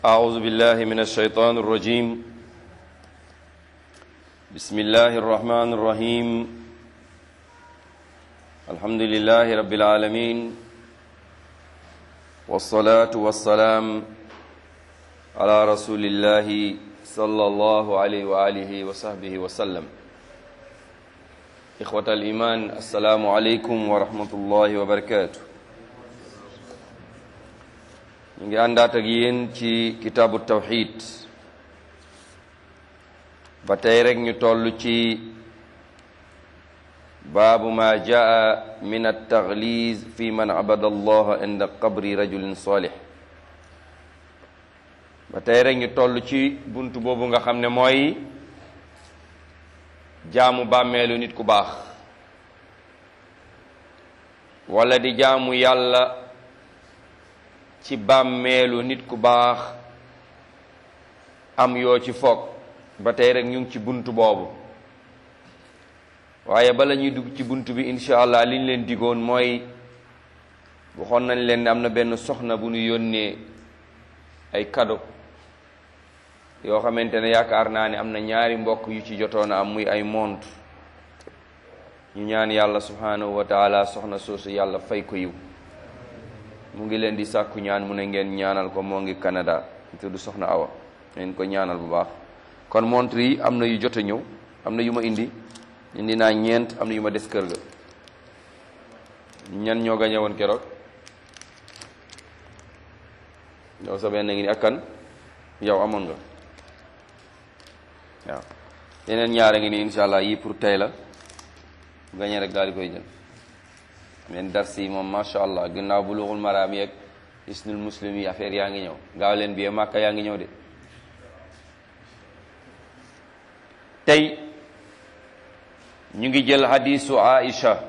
أعوذ بالله من الشيطان الرجيم بسم الله الرحمن الرحيم الحمد لله رب العالمين والصلاة والسلام على رسول الله صلى الله عليه وآله وصحبه وسلم إخوة الإيمان السلام عليكم ورحمة الله وبركاته ñu ngi àndaat ak yéen ci kitaabu tawxid ba tey rek ñu toll ci baabu ma jaa min altaxliz fi man abada allah inda qabri rajulin salih ba tey rek ñu toll ci bunt boobu nga xam ne mooy jaamu bàmmeelu nit ku baax wala di jaamu yàlla ci bàmmeelu nit ku baax am yoo ci foog ba tey rek ñu ngi ci bunt boobu waaye bala ñuy dugg ci bunt bi incha allah li ñu leen digoon mooy waxoon nañ leen ne am na benn soxna bu ñu yónnee ay cadeau yoo xamante ne yaakaar naa ne am na ñaari mbokk yu ci jotoon a am muy ay montre ñu ñaan yàlla subhanahu wa taala soxna soosu yàlla fay ko yiw mu ngi leen di sàkku ñaan mu ne ngeen ñaanal ko moo ngi Canada tudd soxna Awa ngeen ko ñaanal bu baax kon montre yi am na yu jot a ñëw am na yu ma indi indi naa ñeent am na yu ma des kër ga ñan ñoo gañe woon keroog yow sa benn ngi ni ak kan yow amoon nga waaw yeneen ñaare ngi ni insha allah yii pour tey la gañe rek daal di koy jël men dars yi moom macha allah ginnaaw bulughul maraam yeeg isnul muslim yi affaire yaa ngi ñëw gaaw leen bi màkka yaa ngi ñëw de tey ñu ngi jël hadisu aisha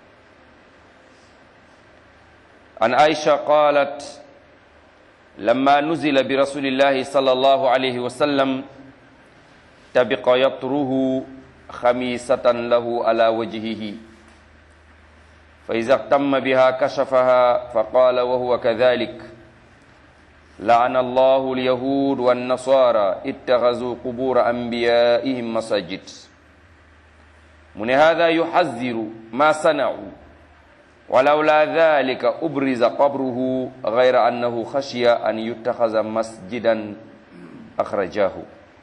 an aisha qalat lamma nuzila bi rasulillahi sallallahu alayhi wa sallam tabiqa yatruhu xamisatan lahu ala wajhihi فإذا اهتم بها كشفها فقال وهو كذلك لعن الله اليهود والنصارى اتخذوا قبور أنبيائهم مساجد من هذا يحذر ما صنعوا ولولا ذلك أبرز قبره غير أنه خشي أن يتخذ مسجدا أخرجاه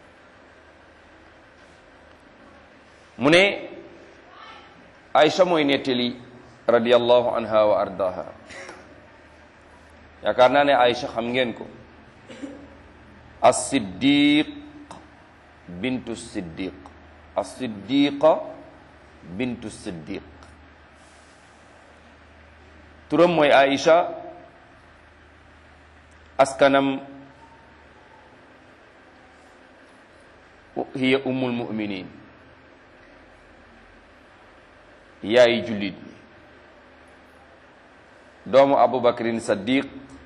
من عائشة mooy nettali radiyallahu anha wa ardaha yaakaar naa ne Aïcha xam ngeen ko as-siddiq bintu siddiq as-siddiqa bintu siddiq turam mooy Aïcha askanam hiya ummul mu'minin yaayi jullit ñi doomu abubakrin saddiq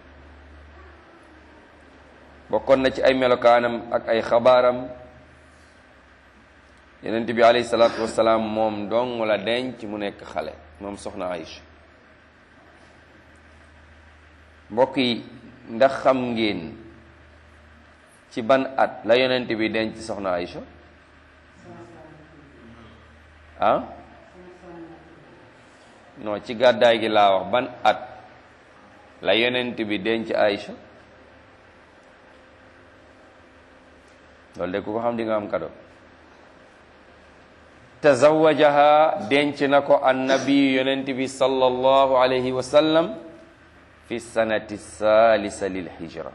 bokkoon na ci ay melokaanam ak ay xabaaram yenent bi alayhi salaatu wasalaam moom dong la denc mu nekk xale moom soxna Aïcha mbokk yi ndax xam ngeen ci ban at la yonent bi denc soxna Aïcha ah non ci gàddaay gi laa wax ban at la yonent bi denc Aïcha loolu de ku ko xam di nga am kado tazawajaha denc na ko annabi yonent bi sallallahu alayhi wa sallam fi sanati salisa lil hijra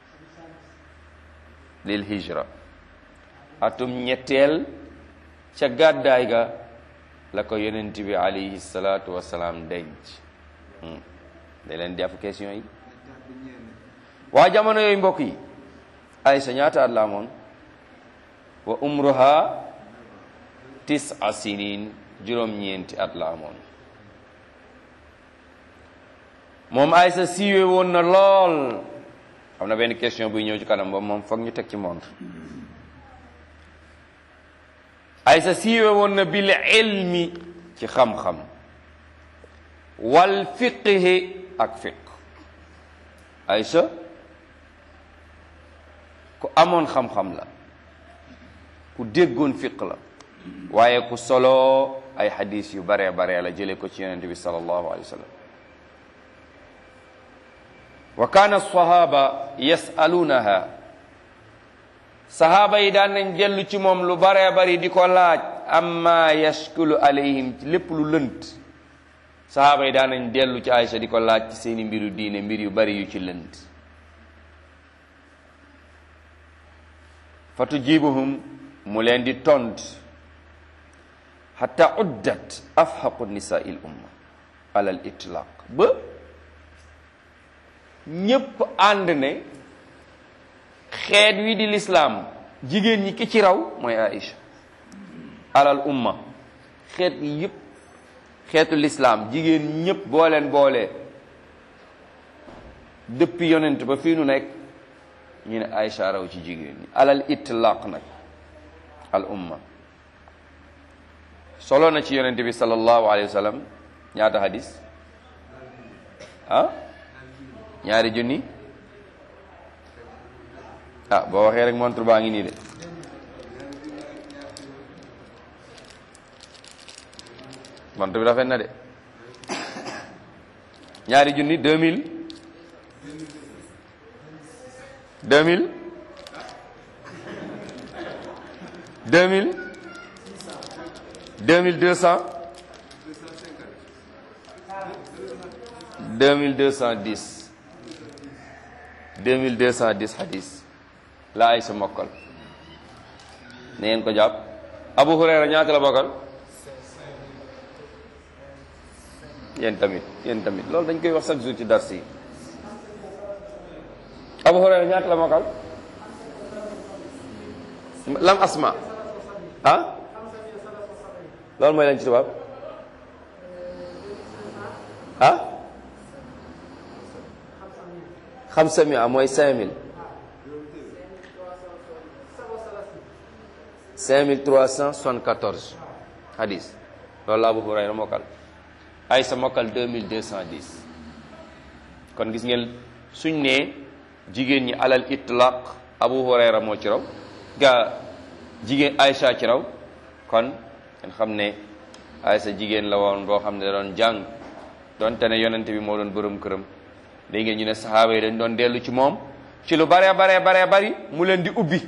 lil hijra atum ñetteel ca gàddaay ga la ko yonent bi alayhi salaatu wasalaam denc da leen di question yi waa jamono yooyu mbokk yi Aysa ñaata at la amoon wa umruha tis'a sinin juróom-ñeenti at la amoon moom Aysa siiwee woon na lool am na benn question buy ñëw ci kanam boobu moom foog ñu teg ci montre Aysa siiwee woon na bil ilmi ci xam-xam wal fiqhi ak fiq Aysa ku amoon xam-xam la ku déggoon fiq la waaye ku solo ay xadis yu baree baree la jële ko ci yonente bi sallallahu alayhi wa sallam wa kaana alsahaba yasaluunaha sahaaba yi daan nañ dellu ci moom lu baree bari di ko laaj amma yashkulu alayhim ci lépp lu lënt sahaaba yi daan nañ dellu ci Aïcha di ko laaj ci seeni mbiru diine mbir yu bari yu ci lënt fa tujibuhum mu leen di tont xata uddat afhaqu nisaa il umma ala al itlaq ba ñépp ànd ne xeet wi di lislaam jigéen ñi ki ci raw mooy Aïcha alal umma xeet yi yépp xeetu lislaam jigéen ñépp boo leen boolee depuis yonent ba fii nu nekk ñu ne Aïcha raw ci jigéen ñi alal itlaq nag al umma solo na ci yonent bi sallallahu alayhi wa sallam ñaata hadis ah ñaari junni ah boo waxee rek montre baa ngi nii de montre bi rafet na de ñaari junni deux mille deux mille deux mille deux mille deux cent deux mille deux cent dix deux mille deux cent dix hadis la ay sa mokkal na ngeen ko jàpp Abu Hurayra ñaata la bokkal yéen tamit yéen tamit loolu dañ koy wax chaque jour ci dars yi Abu Hurayra ñaata la mokkal lam asma ah loolu mooy lañ ci tubaab ah xamsa mi mooy cinq mille cinq mille trois cent soixante-quatorze hadis loolu la Abu Hurayra mokkal ay sa mokkal deux mille deux cent dix kon gis ngeen suñ ne jigéen ñi alal itlaq Abu Hurayra moo ci raw ga jigéen Aïcha ci raw kon ngeen xam ne Aïcha jigéen la woon boo xam ne da doon jàng donte ne yonente bi moo doon bërëm këram léegi ngeen ñu ne saxaaba yi dañ doon dellu ci moom ci lu baree baree baree bari mu leen di ubbi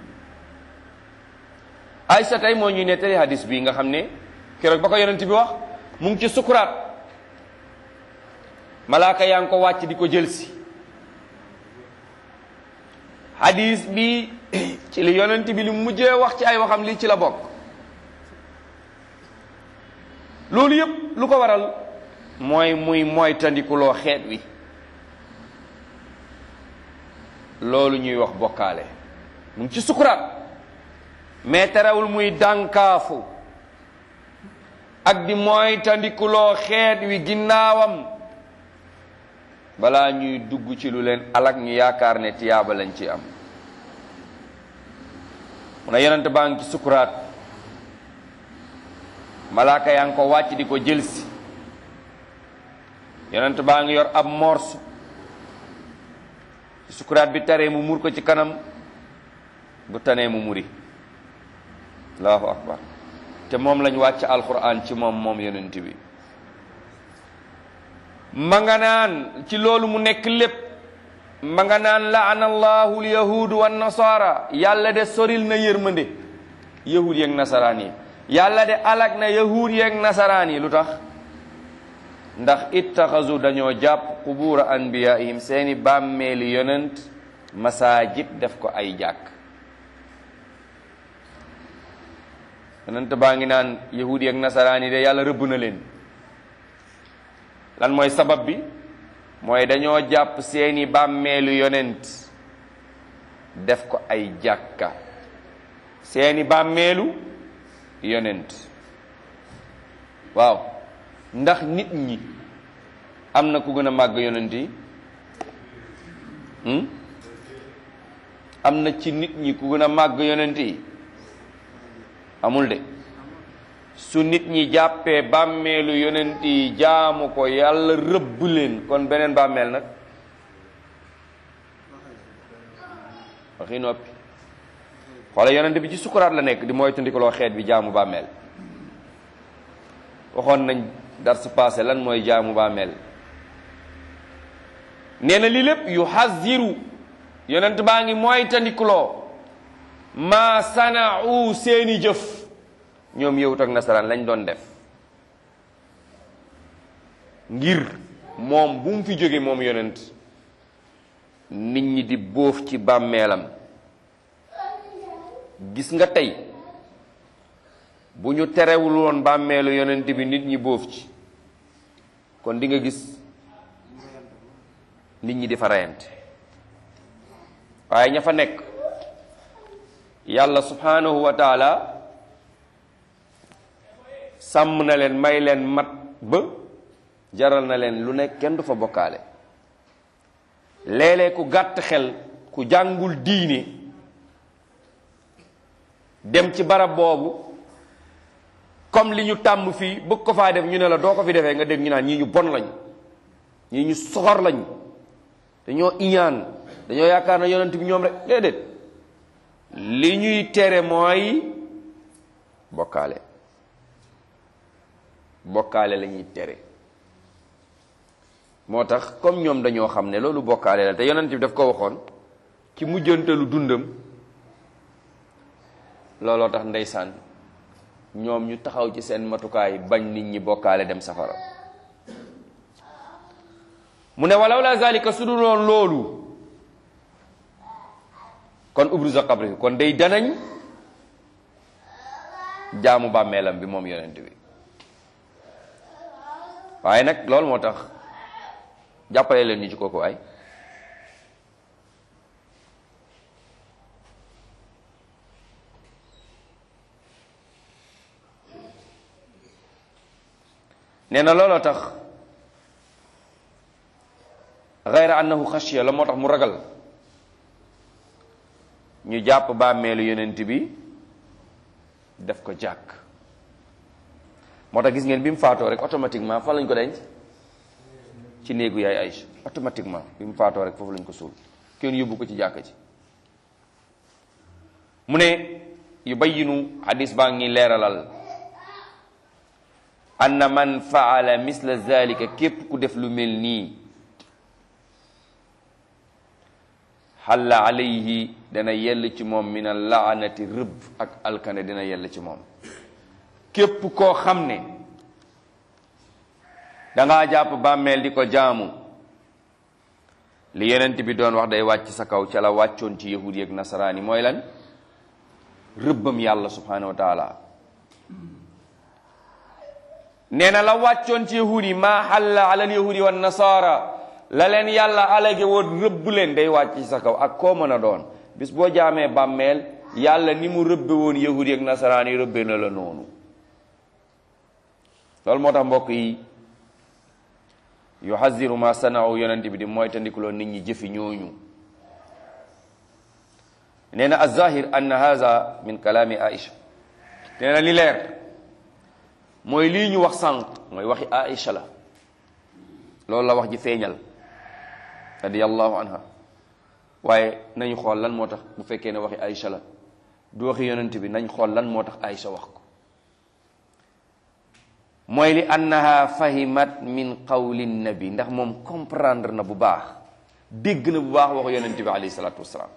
Aïcha tey moo ñuy nettali hadis bi nga xam ne keroog ba ko yonent bi wax mu ngi ci sukuraat malaaka yaa ngi ko wàcc di ko jël si hadis bi ci li yonent bi li mujjee wax ci ay waxam lii ci la bokk loolu yëpp lu ko waral mooy muy mooy tandikuloo xeet wi loolu ñuy wax bokkaale mu ngi ci sukuraat mais terewul muy dànkaafu ak di mooy tandikuloo xeet wi ginnaawam balaa ñuy dugg ci lu leen alak ñu yaakaar ne tiyaaba lañ ci am mu ne yonent baa ngi ci sukuraat malaaka yaa ngi ko wàcc di ko jëlsi yonent baa ngi yor ab morso sukuraat bi taree mu mur ko ci kanam bu tanee mu muri allahu akbar te moom lañ wàcc alquran ci moom moom yonent bi ma nga naan ci loolu mu nekk lépp ma nga naan laana allahu alyahudu wa nasara yàlla de soril na yërmande yahud yeeg nasaraan yi yàlla de alag na yahud yeeg nasaraan yi lu tax ndax ittaxasu dañoo jàpp qubura anbiyaihim seeni bàmmeeli yonent masajid def ko ay jàkk yonent baa ngi naan yahudi ak nasaraan yi de yàlla rëbb na leen lan mooy sabab bi mooy dañoo jàpp seeni bàmmeelu yonent def ko ay jàkka seeni bàmmeelu yonent waaw ndax nit ñi am na ku gën a màgg yonent yi am na ci nit ñi ku gën a màgg yonent yi amul de su nit ñi jàppee bàmmeelu yonent yi jaamu ko yàlla rëbb leen kon beneen bàmmeel nag waxi noppi xoola yonent bi ci sukuraat la nekk di moytandikuloo xeet bi jaamu bàmmeel waxoon nañ dar su passé lan mooy jaamu bàmmeel nee na lii lépp yu xaziru yonent baa ngi moytandikuloo ma sana'u seeni jëf ñoom yëwut ak nasaraan lañ doon def ngir moom bu mu fi jóge moom yonent nit ñi di bóof ci bàmmeelam gis nga tey bu ñu terewul woon bàmmeelu yonent bi nit ñi bóof ci kon di nga gis nit ñi di fa reyante waaye ña fa nekk yàlla subhanahu wa taala sàmm na leen may leen mat ba jaral na leen lu nekk kenn du fa bokkaale léeg-léeg ku gàtt xel ku jàngul diine dem ci barab boobu comme li ñu tàmm fii bëgg ko faa def ñu ne la doo ko fi defee nga dégg ñu naan ñii ñu bon lañ ñii ñu soxor lañ dañoo iñaan dañoo yaakaar na yonent bi ñoom rek déedéet li ñuy tere mooy bokkaale bokkaale la ñuy tere moo tax comme ñoom dañoo xam ne loolu bokkaale la te yonent bi daf ko waxoon ci mujjantalu dundam looloo tax ndeysaan ñoom ñu taxaw ci seen matukaay bañ nit ñi bokkaale dem safara mu ne walaw la zalika su dul woon loolu kon ubruza qabri kon day danañ jaamu bàmmeelam bi moom yonent bi waaye nag loolu moo tax jàppale leen ñu ci kooku ay nee na looloo tax gayra annahu xashiya la moo tax mu ragal ñu jàpp bàmmeelu yonent bi def ko jàkk moo tax gis ngeen bi mu faatoo rek automatiquement fan lañ ko denc ci néegu yaay Aïcha automatiquement bi mu faatoo rek foofu lañ ko suul kenn yóbbu ko ci jàkk ci mu ne yu bayyinu hadis baa ngi leeralal anna man faala misla zalika képp ku def lu mel nii xalla alayhi dana yell ci moom min al laanati rëbb ak alkane dina yell ci moom képp koo xam ne dangaa jàpp bàmmeel di ko jaamu li yonent bi doon wax day wàcc sa kaw ca la wàccoon ci yahud yi ak nasaraan yi mooy lan rëbbam yàlla subhanahu wa taala nee na la wàccoon ci yahud yi maa xalla ala al yahudi wa nasaara la leen yàlla alage woon rëbb leen day wàcc ci sa kaw ak koo mën a doon bis boo jaamee bàmmeel yàlla ni mu rëbbe woon yahud yi ak nasaraan yi rëbbe na la noonu loolu moo tax mbokk yi yuhaziru ma sanaaw yonent bi di moytandikuloo nit ñi jëfi ñooñu nee na azahir anna haza min kalaami aïcha nee na li leer mooy lii ñu wax sànq mooy waxi aïcha la loolu la wax ji feeñal radiyallahu anha waaye nañu xool lan moo tax bu fekkee ne waxi aïcha la du waxi yonent bi nañ xool lan moo tax aïcha wax ko mooy li annaha fahimat min qawli nabi ndax moom comprendre na bu baax dégg na bu baax waxu yonent bi alayhi salaatu wasalaam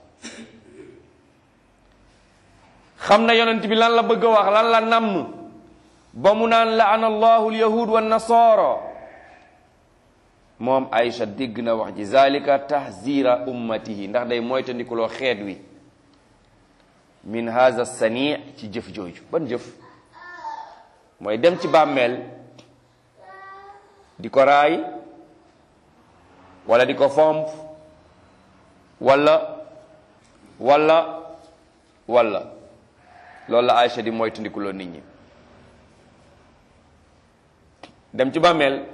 xam na yonent bi lan la bëgg a wax lan la namm ba mu naan laana allahu alyahud wa nasara moom Aïcha dégg na wax ji zalika tahzira ummatihi ndax day moytandikuloo xeet wi min haza sani ci jëf jooju ban jëf mooy dem ci bàmmeel di ko raay wala di ko fomp wala wala wala loolu la Aïcha di moytandikuloo nit ñi dem ci bàmmeel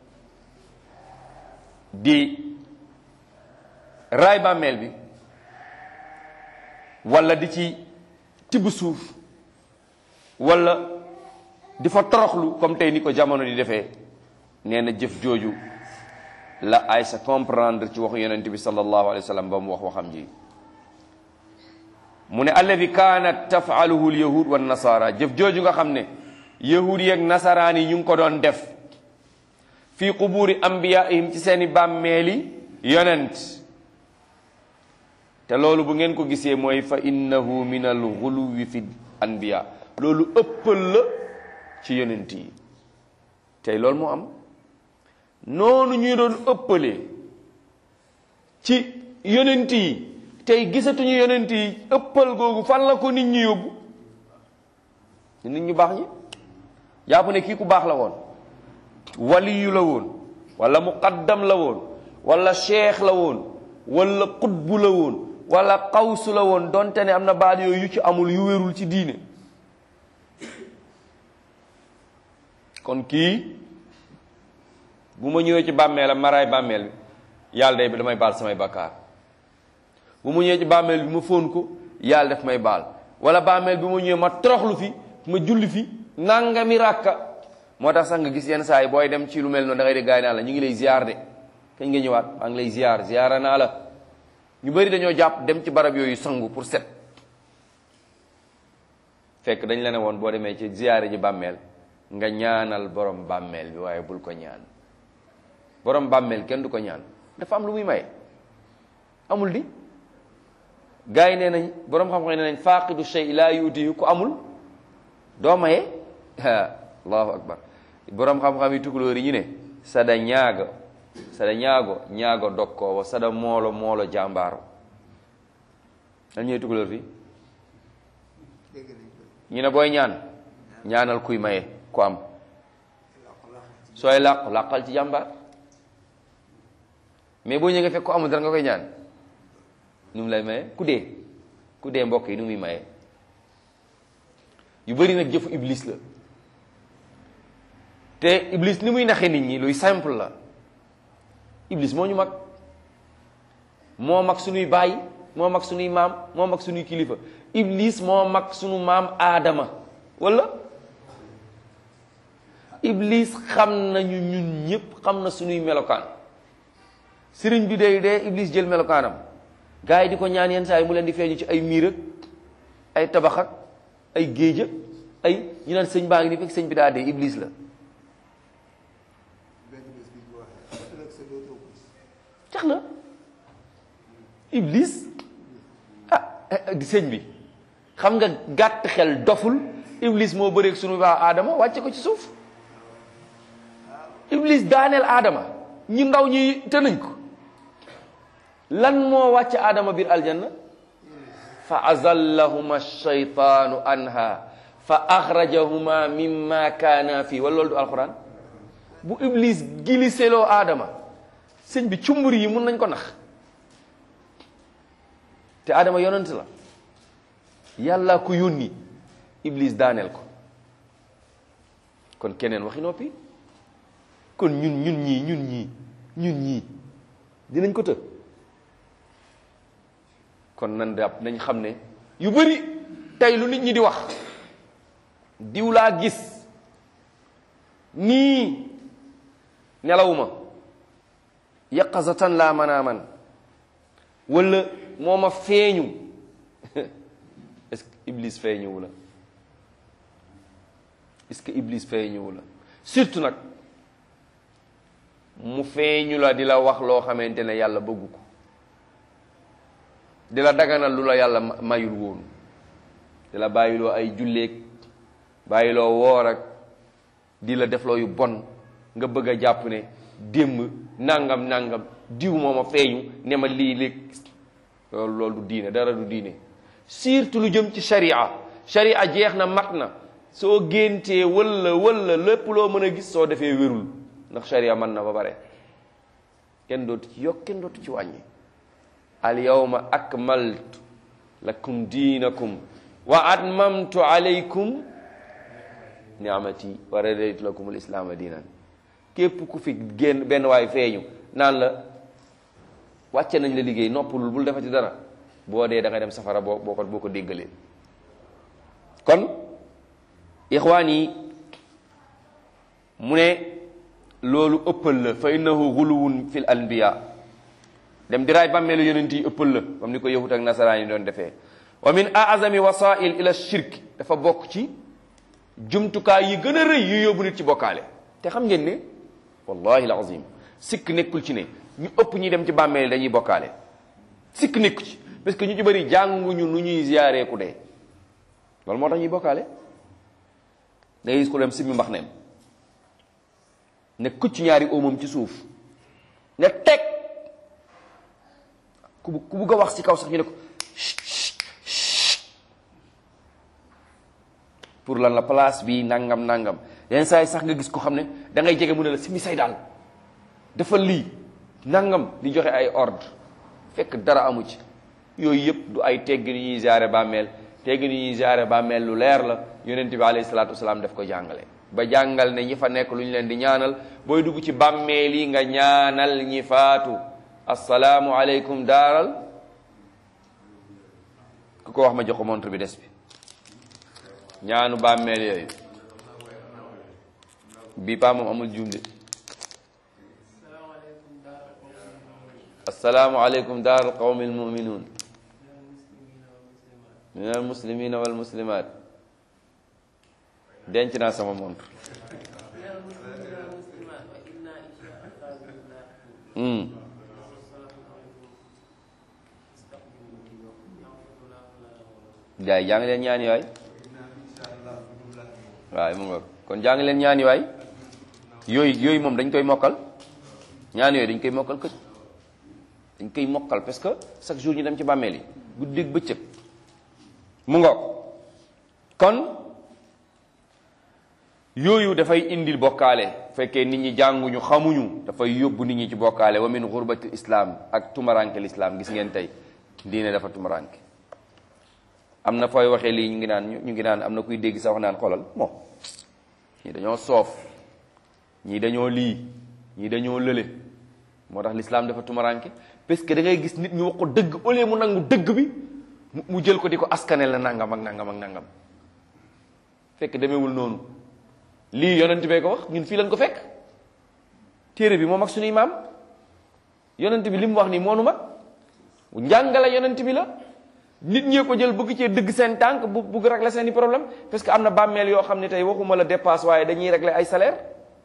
di raay bàmmeel bi wala di ci tibb suuf wala di fa toroxlu comme tey ni ko jamono di defee nee na jëf jooju la Aysa comprendre ci waxu yonent bi sallallahu alayhi wa sallam ba mu wax waxam ji mu ne alladi kaanat tafaaluhu lyahud wa nasara jëf jooju nga xam ne yahud yeeg nasaraan yi ñu ngi ko doon def fii quburi ambiyaihim ci seeni bàmmeeli yonent te loolu bu ngeen ko gisee mooy fa innahu min al xuluwi fi anbiya loolu ëppal la ci yonent yi tey loolu moo am noonu ñuy doon ëppalee ci yonent yi tey gisatuñu yonent yi ëppal googu fan la ko nit ñi yóbbu nit ñu baax ñi jàpp ne kii ku baax la woon waliyu la woon wala muqaddam la woon wala cheikh la woon wala qutbu la woon wala xawsu la woon donte ne am na baat yooyu yu ci amul yu wérul ci diine kon kii bu ma ñëwee ci bàmmeelam maraay bàmmeel bi yàlla day damay baal samay bakkaar bu ma ñëwee ci bàmmeel bi ma fóon ko yàlla def may baal wala bàmmeel bi ma ñëwee ma toroxlu fi ma julli fi nangami ràkka moo tax sax nga gis yenn saa yi booy dem ci lu mel noonu da ngay de gaay naa la ñu ngi lay ziar de kañ nga ñëwaat maa ngi lay ziar ziara naa la ñu bëri dañoo jàpp dem ci barab yooyu sangu pour set fekk dañ la ne woon boo demee ci ziare ji bàmmeel nga ñaanal borom bàmmeel bi waaye bul ko ñaan borom bàmmeel kenn du ko ñaan dafa am lu muy maye amul di gars yi nee nañ borom xam-xam nee nañ faaqidu shay laa yuutihi ku amul doo maye allahu akbar borom xam-xam yi tukulóor yi ñu ne sada ñaago sada ñaago ñaago dokkoowo sada moolo moolo jàmbaaro lan ñooy tukulóor fii ñu ne booy ñaan ñaanal kuy maye ku am sooy làqu làqal ci jàmbaar mais boo ñëwee nga fekk ko amul dara nga koy ñaan nu mu lay maye ku dee ku dee mbokk yi nu muy maye yu bëri nag jëfu iblis la te iblis ni muy naxe nit ñi luy simple la iblis moo ñu mag moo mag suñuy baay moo mag suñuy maam moo mag suñuy kilifa iblis moo mag suñu maam aadama wala iblis xam nañu ñun ñëpp xam na suñuy melokaan sëriñ bi day dee iblis jël melokaanam gars yi di ko ñaan yenn saa yi mu leen di feeñu ci ay miir ak ay tabax ak ay géej ak ay ñu naan sëñ baa ngi ni fekk sëñ bi daa dee iblis la tax na iblis ah di sëñ bi xam nga gàtt xel doful iblis moo bëreeg sunu baa aadama wàcce ko ci suuf iblis daaneel aadama ñi ndaw ñi te nañ ko lan moo wàcc aadama biir aljanna fa azallahuma shaytaanu anha fa axrajahuma mimma kaana fii wala loolu du alquran bu iblis giliseloo aadama sëñ bi cumbur yi mun nañ ko nax te aadama yonent la yàlla ko yónni iblis daaneel ko kon keneen waxi noppi kon ñun ñun ñii ñun ñii ñun ñii dinañ ko të kon nan dàpp nañ xam ne yu bëri tey lu nit ñi di wax diw laa gis nii nelawuma yaqazatan laa manaaman wala moo ma feeñu est-ce que iblis feeñuwu la est-ce que iblis feeñuwu la surtout nag mu feeñu la di la wax loo xamante ne yàlla bëggu ko di la daganal lu la yàlla mayul woon di la bàyyiloo ay julleeg bàyyiloo woor ak di la defloo yu bon nga bëgg a jàpp ne démb nangam nangam diw moo ma feeñu ne ma lii léeg loolu loolu du diine dara du diine surtout lu jëm ci sharia sharia jeex na mat na soo géntee walla walla lépp loo mën a gis soo defee wérul ndax sharia mën na ba bare kenn dootu ci yokk kenn dootu ci wàññi al yawma akmaltu lakum diinakum wa atmamtu alaykum ni'amati wa raditu lakum alislaama diinan képp ku fi génn benn waay feeñu naan la wàcce nañ la liggéey noppalul bul defati dara boo dee da ngay dem safara boo boo ko boo ko déggalee kon ixwaan yi mu ne loolu ëppal la fa innahu guluwun fil anbiya dem di raay bàmmeelu yonent yi ëppal la comme ni ko yahut ak nasaraan yi doon defee wa min aazami wasail ila shirk dafa bokk ci jumtukaay yi gën a rëy yu yóbbu nit ci bokkaale te xam ngeen ne wallahi alazim sikk nekkul ci ne ñu ëpp ñi dem ci bàmmeel dañuy bokkaale sikk nekku ci parce que ñu ci bëri jànguñu nu ñuy ziyaaree ku dee loolu moo tax ñuy bokkaale da ngay gis ku dem simmi mbax neem ne kucc ñaari óomam ci suuf ne teg ku bu- ku bugg a wax ci kaw sax ñu ne ko pour lan la place bi nangam nangam yenn saa yi sax nga gis ko xam ne da ngay jege mu ne la simi say daal defal lii nangam di joxe ay ordre fekk dara amu ci yooyu yëpp du ay teggin yu ñuy ziare bàmmeel teggin yu ñuy ziare bàmmeel lu leer la yonent bi alayhi salaatu wasalaam daf ko jàngale ba jàngal ne ñi fa nekk lu ñu leen di ñaanal booy dugg ci bàmmeel yi nga ñaanal ñi faatu assalaamu aleykum daaral ku ko wax ma jox ko montre bi des bi ñaanu bàmmeel yooyu bii paa moom amul juum de assalaamu aleykum daaral qawmi almuminuun min almuslimina walmuslimat denc naa sama montre Hmm. jaay jàng leen ñaani waay waaw mu nga kon jàng leen ñaani waay yooyu yooyu moom dañ koy mokkal ñaan yooyu dañ koy mokkal këj dañ koy mokkal parce que chaque jour ñu dem ci bàmmeel yi guddeeg bëccëg mu nga kon yooyu dafay indil bokkaale fekkee nit ñi jànguñu xamuñu dafay yóbbu nit ñi ci bokkaale wa min xurbati islam ak tumaranke l'islam gis ngeen tey diine dafa tumaranke am na fooy waxee lii ñu ngi naan ñu ngi naan am na kuy dégg sax wax naan xoolal bon ñii dañoo soof ñii dañoo lii ñii dañoo lële moo tax l'islam dafa tumaranke parce que da ngay gis nit ñu wax ko dëgg au lieu mu nangu dëgg bi mu- mu jël ko di ko askanel la nangam ak nangam ak nangam fekk demeewul noonu lii yonent bee ko wax ñun fii lañ ko fekk téere bi moom ak suñuy maam yonent bi li mu wax nii moonu mag njàngale yonent bi la nit ñee ko jël bëgg cee dëgg seen tànk bu bëgg régler seen i problème parce que am na bàmmeel yoo xam ne tey waxuma la dépasse waaye dañuy régler ay salaire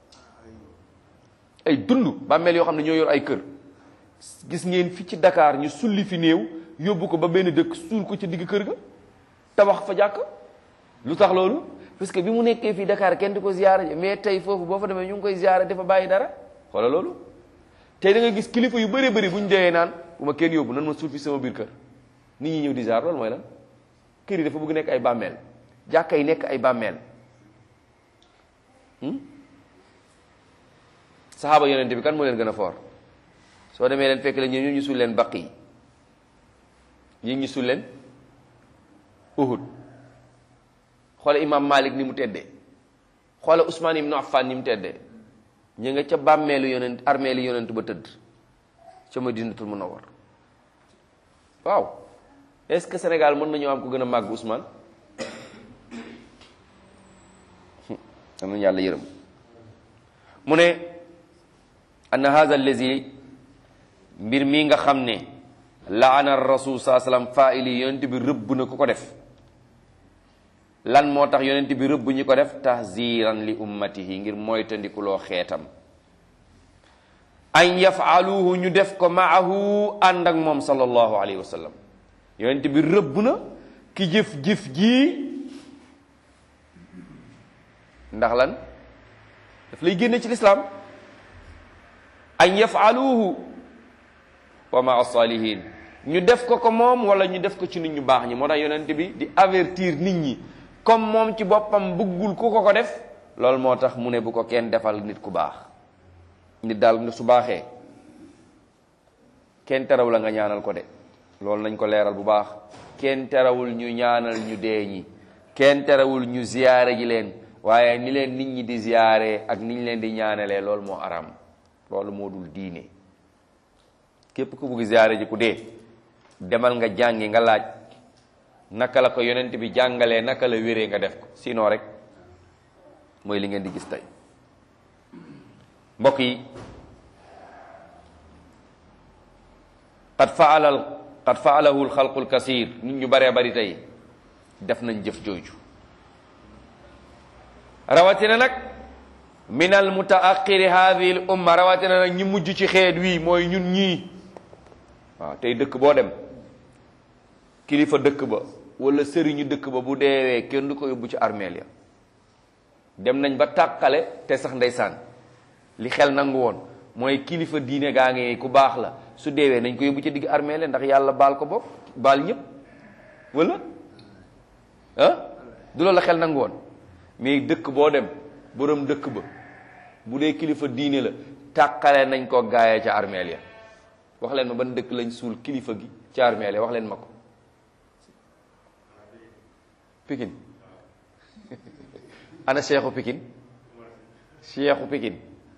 ay dund bàmmeel yoo xam ne ñoo yor ay kër gis ngeen fi ci Dakar ñu sulli fi néew yóbbu ko ba benn dëkk suul ko ci digg kër ga tabax fa jàkk lu tax loolu parce que bi mu nekkee fii Dakar kenn di ko ziyaara mais tey foofu boo fa demee ñu ngi koy ziyaara dafa bàyyi dara xoola loolu tey da nga gis kilifa yu bëree bëri bu ñu dee naan bu ma kenn yóbbu nan ma suul fi sama biir kër nit ñi ñëw di ziyaar loolu mooy lan kër yi dafa bëgg nekk ay bàmmeel jàkka yi nekk ay bàmmeel saxaaba yonente bi kan moo leen gën a foor soo demee leen fekk la ñu ñu suul leen baq yi ñi ñu suul leen Uhud xoola imam Malik ni mu teddee xoola Ousmane ibnu Affan ni mu teddee ñu nga ca bàmmeelu yonent armeelu yonent ba tëdd ca Madinatul Munawwar waaw est-ce que Sénégal mën nañoo am ko gën a màgg Ousmane am nañu yàlla yërëm mu ne anna hadha allazi mbir mii nga xam ne laana rasul saa sallam faili yonent bi rëbb na ku ko def lan moo tax yonent bi rëbb ñi ko def tahziran li ummatihi ngir moytandikuloo xeetam an yafaluhu ñu def ko maahu ànd ak moom sallallahu alayhi wa sallam yonent bi rëbb na ki jëf-jëf jii ndax lan daf lay génne ci lislaam an yafaluhu wa maa salihin ñu def ko ko moom wala ñu def ko ci nit ñu baax ñi moo tax yonent bi di avertir nit ñi comme moom ci boppam bëggul ku ko ko def loolu moo tax mu ne bu ko kenn defal nit ku baax nit daal nga su baaxee kenn teraw la nga ñaanal ko de loolu nañ ko leeral bu baax kenn terawul ñu ñaanal ñu dee ñi kenn terawul ñu ziyaare ji leen waaye ni leen nit ñi di ziyaare ak ni ñu leen di ñaanalee loolu moo aram loolu moo dul diine képp ku bugg ziyaare ji ku dee demal nga jàngi nga laaj naka la ko yonent bi jàngalee naka la wéree nga def ko sinon rek mooy li ngeen di gis tey mbokk yi qad faala al qad faalahu alxalqu alkasir nit ñu baree bari tey def nañ jëf jooju rawatina nag min al mutaaqiri hadihi al umma rawatina nag ñi mujj ci xeet wii mooy ñun ñii waaw tey dëkk boo dem kilifa dëkk ba wala sëriñu dëkk ba bu deewee kenn du ko yóbbu ci armeel ya dem nañ ba tàqale te sax ndeysaan li xel nangu woon mooy kilifa diine gaa ngi ku baax la su deewee nañ ko yóbbu ci digg armeel ya ndax yàlla baal ko bopp baal ñëpp wala ah du loolu la xel nangu woon mais dëkk boo dem borom dëkk ba bu dee kilifa diine la tàqale nañ ko gaayee ca armeel ya wax leen ma ban dëkk lañ suul kilifa gi ca armeel ya wax leen ma ko Pikine ana Cheikhu Pikine Cheikhu Pikine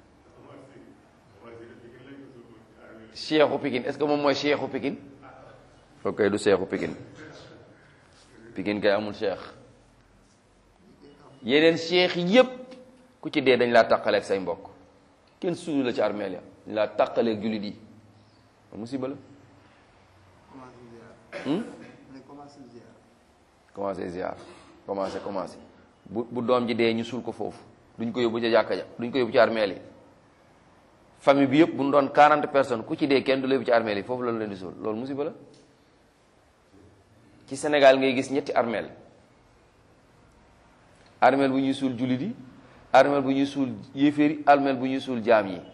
Cheikhu Pikine est-ce que moom mooy Cheikhu Pikine ok du Cheikhu Pikine Pikine kay amul Cheikh yeneen cheikh yépp ku ci dee dañ laa tàqaleeg say mbokk kenn suulu la ci armeel ya dañ laa tàqaleeg jullit yi musiba la commencé ziar commencé commencé bu bu doom ji dee ñu suul ko foofu duñ ko yóbbu ca jàkka ja duñ ko yóbbu ci armeel yi famille bi yëpp bu ñu doon 40 personnes ku ci dee kenn du la yóbbu ci armeel yi foofu loolu leen di suul loolu musiba la ci Sénégal ngay gis ñetti armeel armeel bu ñuy suul jullit yi armeel bu ñuy suul yéeféer yi armeel bu ñuy suul jaam yi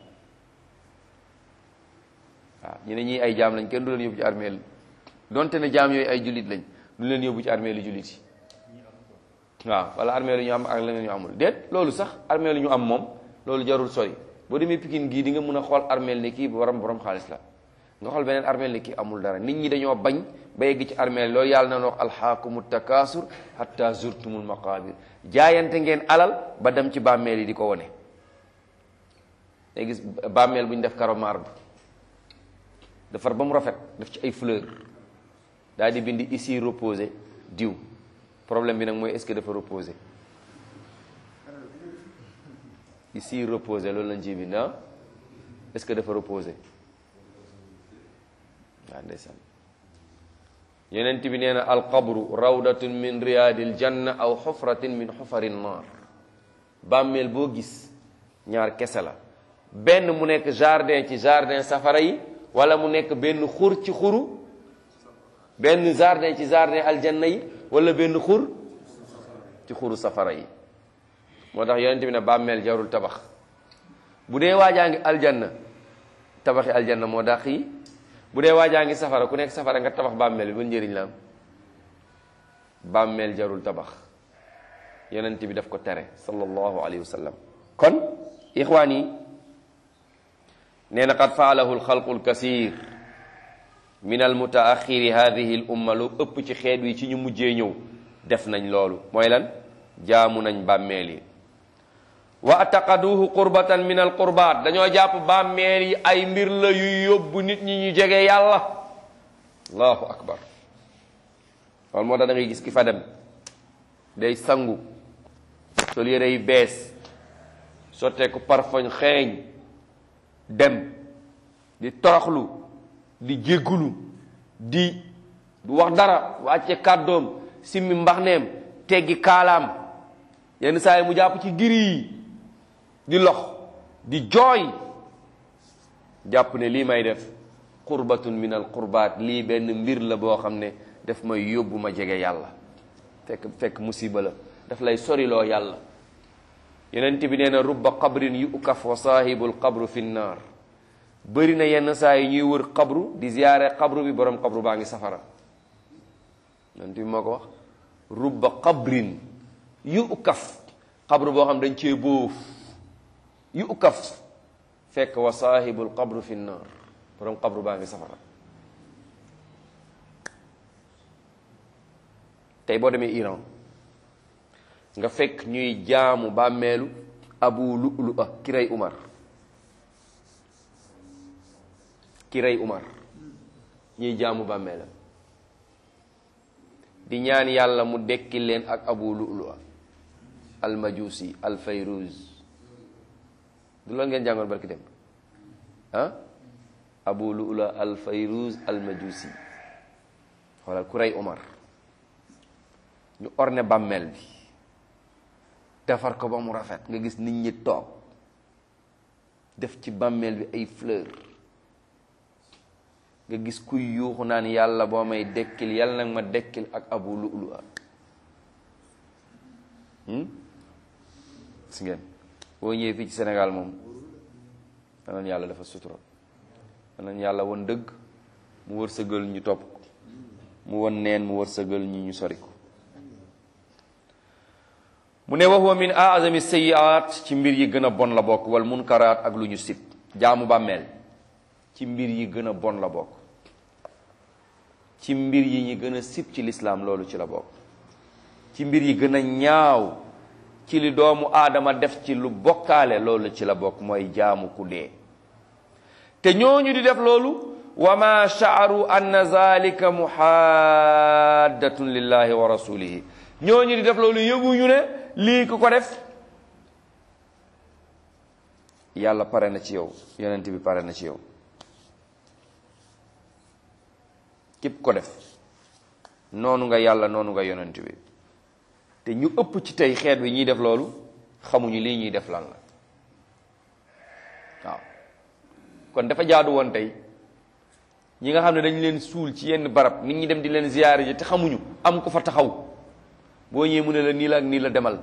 waaw ñu ne ñii ay jaam lañ kenn du leen yóbbu ci armeel donte ne jaam yooyu ay jullit lañ du leen yóbbu ci armeel yu jullit yi waaw wala armeel yu ñu am ak leneen ñu amul déet loolu sax armeel yu ñu am moom loolu jarul sori boo demee Pikine gii di nga mën a xool armeel ne kii borom borom xaalis la nga xool beneen armeel ne kii amul dara nit ñi dañoo bañ ba yegg ci armeel loolu yàlla na wax alxaakumu takaasur hatta zurtumul maqabir jaayante ngeen alal ba dem ci bàmmeel yi di ko wone day gis bàmmeel bu ñu def karo marbre defar ba mu rafet def ci ay fleur daal di bind ici reposé diw problème bi nag mooy est-ce que dafa reposé ici reposé loolu lañ ci bind ah est-ce que dafa reposé waaw ndeysaan yonent bi nee na alqabru rawdatun min riyadil janna aw xufratin min xufari naar bàmmeel boo gis ñaar kese la benn mu nekk jardin ci jardin safara yi wala mu nekk benn xur ci xuru benn jardin ci jardin aljanna yi wala benn xur ci xuru safara yi moo tax yonent bi ne bàmmeel jarul tabax bu dee waajaa ngi aljanna tabaxi aljanna moo dàq yi bu dee waajaa ngi safara ku nekk safara nga tabax bàmmeel bi ban njëriñ la am bàmmeel jarul tabax yonent bi daf ko tere sallallahu alayhi wa sallam kon ixwaan yi nee na qad faalahu alxalqu alkasir min almutaaxiri hadihi l umma lu ëpp ci xeet wi ci ñu mujjee ñëw def nañ loolu mooy lan jaamu nañ bàmmeel yi wa ataqaduhu qurbatan min al qurbat dañoo jàpp bàmmeel yi ay mbir la yuy yóbbu nit ñi ñu jege yàlla allahu akbar loolu moo tax da ngay gis ki fa dem day sangu sol yére yu bees sotteeku parfum xeeñ dem di toroxlu di jéggulu di du wax dara wàcce kàddoom simmi mbaxneem teggi kaalaam yenn saa yi mu jàpp ci giri yi di lox di jooy jàpp ne lii may def qurbatun min al qurbaat lii benn mbir la boo xam ne daf may yóbbu ma jege yàlla fekk fekk musiba la daf lay soriloo yàlla yonent bi nee na rubba qabrin yukaf wa saahibul qabru fi nnaar bëri na yenn saa yi ñuy wër qabru di ziyaare qabru bi borom qabru baa ngi safara yonent bi moo ko wax rubba qabrin yukaf qabru boo xam dañ cee bóof yukaf fekk wa saahibul qabru fi nnaar borom qabru baa ngi safara tey boo demee Iran nga fekk ñuy jaamu bàmmeelu abu lu'lu'a ki rey Umar ki rey Umar ñuy jaamu bàmmeelam di ñaan yàlla mu dekki leen ak abu lu'lu'a al majusi al fayruz du loolu ngeen jàngoon barki dem ah abu lu'lu'a al fayruz al majusi xoolal ku rey Omar ñu orne bàmmeel bi defar ko ba mu rafet nga gis nit ñi toog def ci bàmmeel bi ay fleur nga gis kuy yuuxu naan yàlla boo may dekkil yàlla nag ma dekkil ak abu lu'lu'a si ngeen boo ñëwee fii ci Sénégal moom danañ yàlla dafa sutura danañ yàlla won dëgg mu wërsëgal ñu topp ko mu won neen mu wërsëgal ñu ñu sori ko mu ne wa huwa min aazami sayyi'at ci mbir yi gën a bon la bokk wal munkaraat ak lu ñu sib jaamu bàmmeel ci mbir yi gën a bon la bokk ci mbir yi ñi gën a sib ci lislaam loolu ci la bokk ci mbir yi gën a ñaaw ci li doomu aadama def ci lu bokkaale loolu ci la bokk mooy jaamu ku dee te ñooñu di def loolu wa ma sha'aru anna zalika muhaddatun lillahi wa rasulihi ñooñu di def loolu yëguñu ne lii ku ko def yàlla pare na ci yow yonent bi pare na ci yow képp ko def noonu nga yàlla noonu nga yonent bi te ñu ëpp ci tey xeet wi ñuy def loolu xamuñu lii ñuy def lan la waaw kon dafa jaadu woon tey ñi nga xam ne dañu leen suul ci yenn barab nit ñi dem di leen ziyaare ji te xamuñu am ko fa taxaw boo ñëwee mu ne la nii la ak nii la demal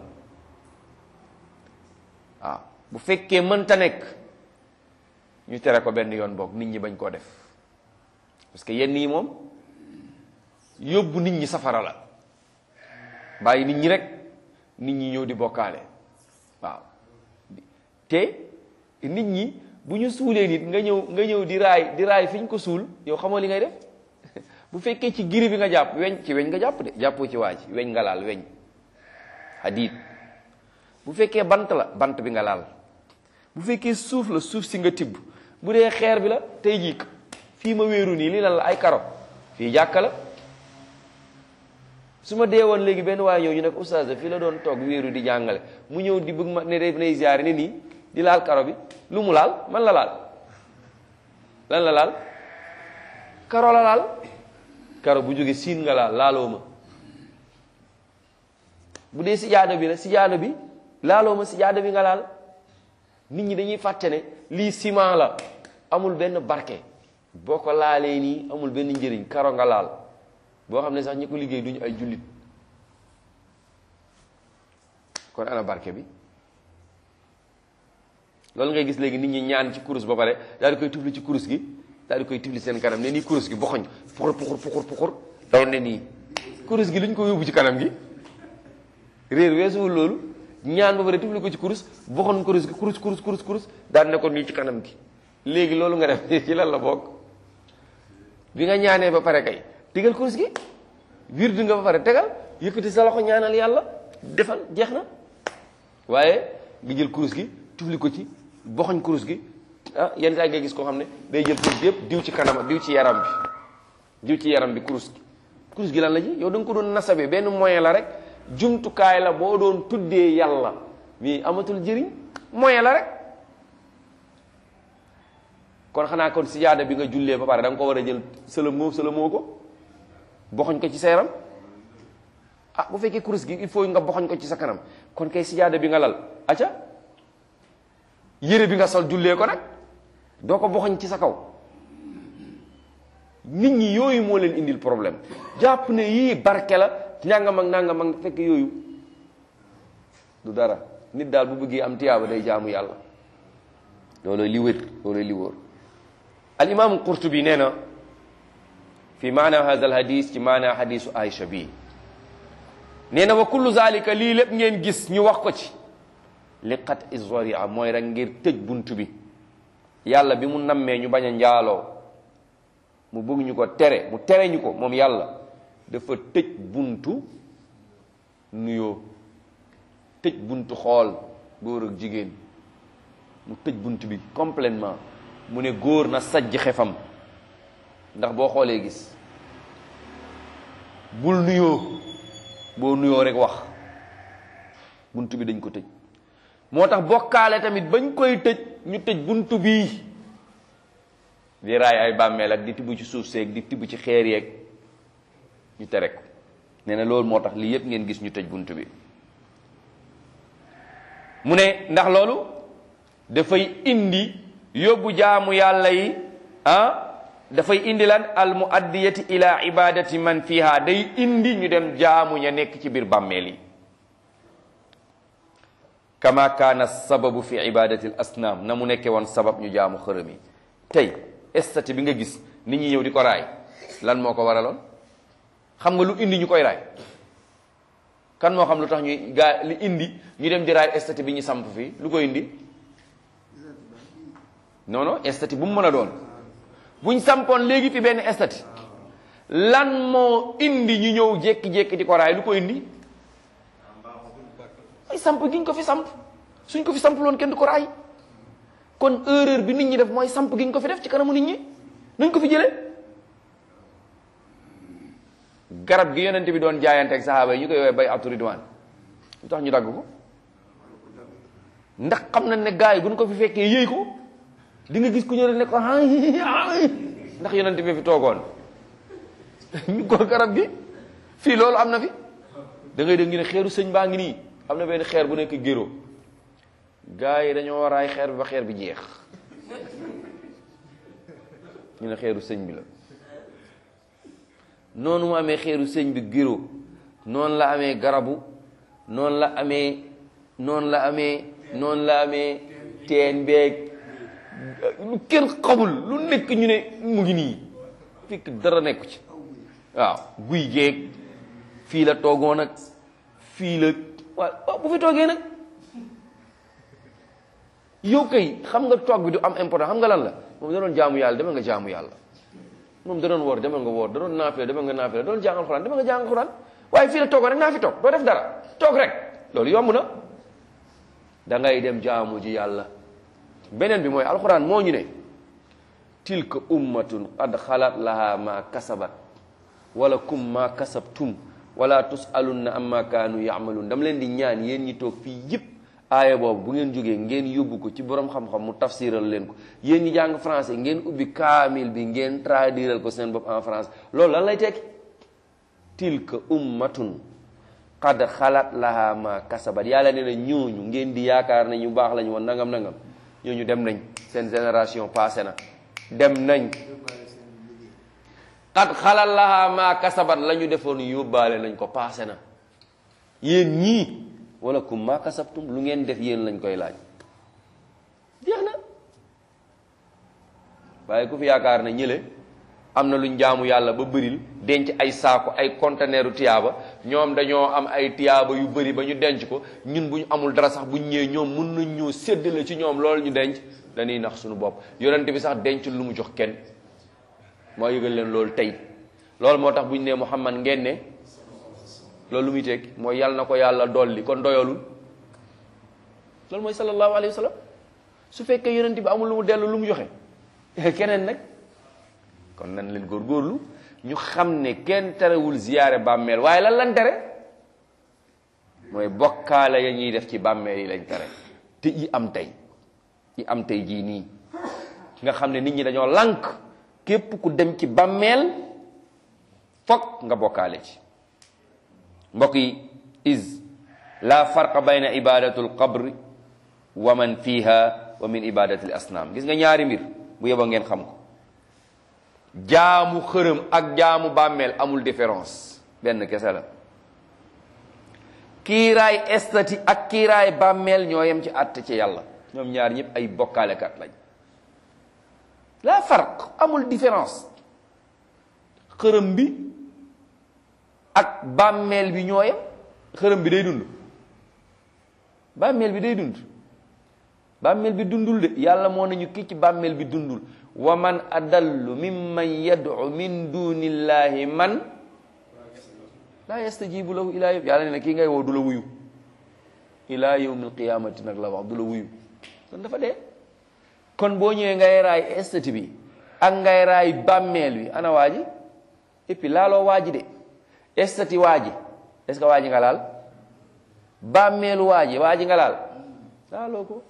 waaw bu fekkee mënta nekk ñu tere ko benn yoon boog nit ñi bañ koo def parce que yenn yi moom yóbbu nit ñi safara la bàyyi nit ñi rek nit ñi ñëw di bokkaale waaw te nit ñi bu ñu suulee nit nga ñëw nga ñëw di raay di raay fi ñu ko suul yow xamoo li ngay def bu fekkee ci giri bi nga jàpp weñ ci weñ nga jàpp de jàppoo ci waa ji weñ nga laal weñ hadid bu fekkee bant la bant bi nga laal bu fekkee suuf la suuf si nga tibb bu dee xeer bi la tey jii fii ma wéeru nii lii lan la ay karo fii jàkka la su ma dee woon léegi benn waaye ñëw ñu ne ko oustaz fii la doon toog wéeru di jàngale mu ñëw di bëgg ma ne def nay ziyaare ne nii di laal karo bi lu mu laal man la laal lan la laal karo la laal karo bu jóge siin nga laal laaloo ma bu dee sijaada bi la sijaada bi laaloo ma sijaada bi nga laal nit ñi dañuy fàtte ne lii ciment la amul benn barke boo ko laalee nii amul benn njëriñ karo nga laal boo xam ne sax ñi ko liggéey duñu ay jullit kon ana barke bi loolu ngay gis léegi nit ñi ñaan ci kurus ba pare daal di koy tufli ci kurus gi daal di koy tufli seen kanam ne nii kurus gi boxoñ puxur puxur puxur puxur daw ne nii kurus gi lu ñu ko yóbbu ci kanam gi réer weesuwul loolu ñaan ba pare tufli ko ci kurus boxoon kurus gi kurus kurus kurus kurus daal ne ko nii ci kanam gi léegi loolu nga def ci lan la bokk bi nga ñaanee ba pare kay tegal kurus gi wirdu nga ba pare tegal yëkkati sa loxo ñaanal yàlla defal jeex na waaye nga jël kurus gi tufli ko ci boxoñ kurus gi ah yenn saa ngay gis koo xam ne day jël kurus gi yëpp diw ci kanam diw ci yaram bi diw ci yaram bi kurus gi kurus gi lan la ji yow da nga ko doon nasabe benn moyen la rek jumtukaay la boo doon tuddee yàlla mais amatul jëriñ moyen la rek kon xanaa kon sijaada bi nga jullee ba pare da nga ko war a jël sëlëmoo sëlëmoo ko boxoñ ko ci sa yaram ah bu fekkee kurus gi il faut nga boxoñ ko ci sa kanam kon kay sijaada bi nga lal aca yére bi nga sol jullee ko nag doo ko boxoñ ci sa kaw nit ñi yooyu moo leen indil problème jàpp ne yii barke la nangam ak nangam ak fekk yooyu du dara nit daal bu bëggee am tiyaaba day jaamu yàlla loolooy li wér loolooy li wóor al imaamu qurtubi nee na fi maana hada al hadis ci maana hadisu aïcha bii nee na wa kullu zalika lii lépp ngeen gis ñu wax ko ci li qat izoria mooy rek ngir tëj bunt bi yàlla bi mu nammee ñu bañ a njaaloo mu bëgg ñu ko tere mu tere ñu ko moom yàlla dafa tëj buntu nuyoo tëj buntu xool góor ak jigéen mu tëj bunt bi complètement mu ne góor na sajj xefam ndax boo xoolee gis bul nuyoo boo nuyoo rek wax bunt bi dañ ko tëj moo tax bokkaale tamit bañ koy tëj ñu tëj bunt bii di raay ay bàmmeel ak di tibb ci suuf seeg di tibb ci xeer yeeg ñu tere ko nee na loolu moo tax lii yëpp ngeen gis ñu tëj bunt bi mu ne ndax loolu dafay indi yóbbu jaamu yàlla yi ah dafay indi lan al muaddiyati ila ibadati man fiha day indi ñu dem jaamu ña nekk ci biir bàmmeel yi kama kaana sababu fi ibadati al asnaam na mu nekke woon sabab ñu jaamu xërëm yi tey estati bi nga gis nit ñi ñëw di ko raay lan moo ko waraloon xam nga lu indi ñu koy raay kan moo xam lu tax ñuy gaa li indi ñu dem di raay estati bi ñu samp fii lu ko indi non non estati bu mu mën a doon buñ sampoon léegi fi benn estati lan moo indi ñu ñëw jékki-jékki di ko raay lu ko indi ay samp giñ ko fi samp suñ ko fi samp loon kenn du ko raay kon erreur bi nit ñi def mooy samp giñ ko fi def ci kanamu nit ñi nuñ ko fi jëlee garab gi yonent bi doon jaayante ak saxaaba yi ñu koy woowee bay atu ridwaan lu tax ñu dagg ko ndax xam nañ ne gars yi buñ ko fi fekkee yëy ko di nga gis ku ñëw ne ko ndax yonent bi fi toogoon ñu ko garab gi fii loolu am na fi da ngay dégg ñu ne xeeru sëñ baa ngi nii am na benn xeer bu nekk géro gars yi dañoo war aay xeer bi ba xeer bi jeex ñu ne xeeru sëñ bi la noonu mu amee xeeru sëñ bi géro noonu la amee garabu noonu la amee noonu la amee noonu la amee teen beeg lu kenn xamul lu nekk ñu ne mu ngi nii fekk dara nekku ci waaw guy geeg fii la toogoon ak fii la waaw bu fi toogee nag yow kay xam nga toog bi du am important xam nga lan la moom da doon jaamu yàlla demal nga jaamu yàlla moom da doon woor demal nga woor da doon naafile demal nga naafile da doon jàngal xuraan demal nga jàngal xuraan waaye fii la toogoon rek naa fi toog doo def dara toog rek loolu yomb na da ngay dem jaamu ji yàlla beneen bi mooy alxuraan moo ñu ne tilka ummatun qad xalat laha ma kasabat wala kum ma kasabtum wala tusalunna amma kaanu yamalun dama leen di ñaan yéen ñi toog fii yëpp aaya boobu bu ngeen jógee ngeen yóbbu ko ci borom xam-xam mu tafsiral leen ko yéen ñi jàng français ngeen ubbi kaamil bi ngeen traduiral ko seen bopp en France loolu lan lay tekki tilka ummatun qad xalat laha ma kasabat yàlla nee na ñooñu ngeen di yaakaar ne ñu baax lañu woon nangam nangam ñooñu dem nañ seen génération passé na dem nañ qad xalal laha ma kasabat la ñu defoon yóbbaale nañ ko passé na yéen ñii wala kum ma kasabtum lu ngeen def yéen lañ koy laaj jeex na waaye ku fi yaakaar ne ñële am na luñ jaamu yàlla ba bëril denc ay saako ay conteneeru tiyaaba ñoom dañoo am ay tiyaaba yu bëri ba ñu denc ko ñun bu ñu amul dara sax bu ñu ñëwee ñoom mun nañ ñoo séddale ci ñoom loolu ñu denc dañuy nax suñu bopp yonent bi sax denc lu mu jox kenn moo yëgal leen loolu tey loolu moo tax bu ñu nee Muhammad ngeen ne loolu lu muy tekki mooy yàlla na ko yàlla dolli kon doyalul loolu mooy sallallahu alayhi wa sallam su fekkee yonent bi amul lu mu dellu lu mu joxe keneen nag kon nan leen góorgóorlu ñu xam ne kenn terewul ziyaare bàmmeel waaye lan lan tere mooy bokkaale ya ñuy def ci bàmmeel yi lañ tere te yi am tey yi am tey jii nii nga xam ne nit ñi dañoo lànk képp ku dem ci bàmmeel fokk nga bokkaale ci mbokk yi is la farqa bayna ibadatu alqabri wa man fiha wa min ibadati al asnaam gis nga ñaari mbir bu yeba ngeen xam ko jaamu xërëm ak jaamu bàmmeel amul différence benn kese la kiiraay estati ak kiiraay bàmmeel ñoo yem ci àtte ci yàlla ñoom ñaar ñëpp ay bokkaalekat lañ la farq amul différence xërëm bi ak bàmmeel bi ñoo yem xërëm bi day dund bàmmeel bi day dund bàmmeel bi dundul de yàlla moo nañu kii ci bàmmeel bi dundul wa man adallu mimman yad'u min dunillahi man laa yastajibu lahu ilaa yawm yàlla ne na kii ngay woo du la wuyu ilaa yawmil qiyamati nag la wax du la wuyu kon dafa dee kon boo ñëwee ngay raay estati bi ak ngay raay bàmmeel bi ana waa ji et puis laaloo waa ji de estati waa ji est-ce que waa ji nga laal bàmmeelu waa ji waa ji nga laal laaloo ko